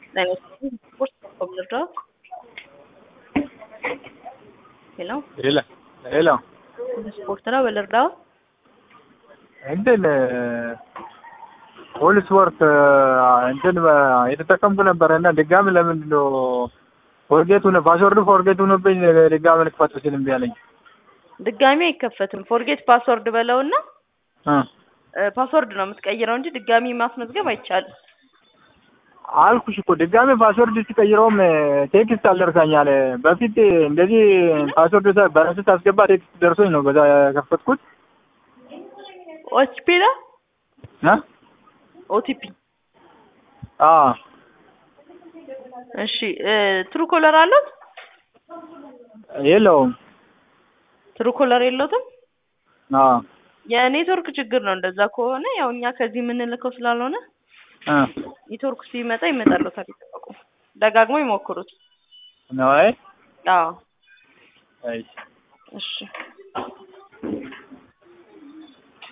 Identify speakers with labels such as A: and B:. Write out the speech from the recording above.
A: ስፖርት ኮምፒውተር ሄሎ
B: ሄሎ ሄሎ
A: ስፖርት ነው በልርዳው
B: እንትን ሆል ስፖርት እንትን የተጠቀምኩ ነበረ እና ድጋሚ ለምንድን ነው ፎርጌት ሆነ ፓስወርዱ ፎርጌት ሆኖብኝ ድጋሚ ልክፈት ስል እምቢ አለኝ።
A: ድጋሚ አይከፈትም። ፎርጌት ፓስወርድ በለውና
B: እ
A: ፓስወርድ ነው የምትቀይረው እንጂ ድጋሚ ማስመዝገብ አይቻልም።
B: አልኩሽ እኮ ድጋሚ ፓስወርድ ሲቀይረውም ቴክስት አልደርሳኛል። በፊት እንደዚህ ፓስወርድ በራስህ ታስገባ ቴክስት ደርሶኝ ነው በዛ የከፈትኩት።
A: ኦቲፒ ነው
B: እ
A: ኦቲፒ
B: አ
A: እሺ ትሩ ኮለር አለት
B: የለውም።
A: ትሩ ኮለር የለውትም።
B: አ
A: የኔትወርክ ችግር ነው። እንደዛ ከሆነ ያው እኛ ከዚህ የምንልከው ስላልሆነ
B: እ
A: ኔትወርክ ሲመጣ ይመጣልዎታል። ይጠበቁ። ደጋግሞ ይሞክሩት።
B: ነው አይ
A: አዎ
B: አይ
A: እሺ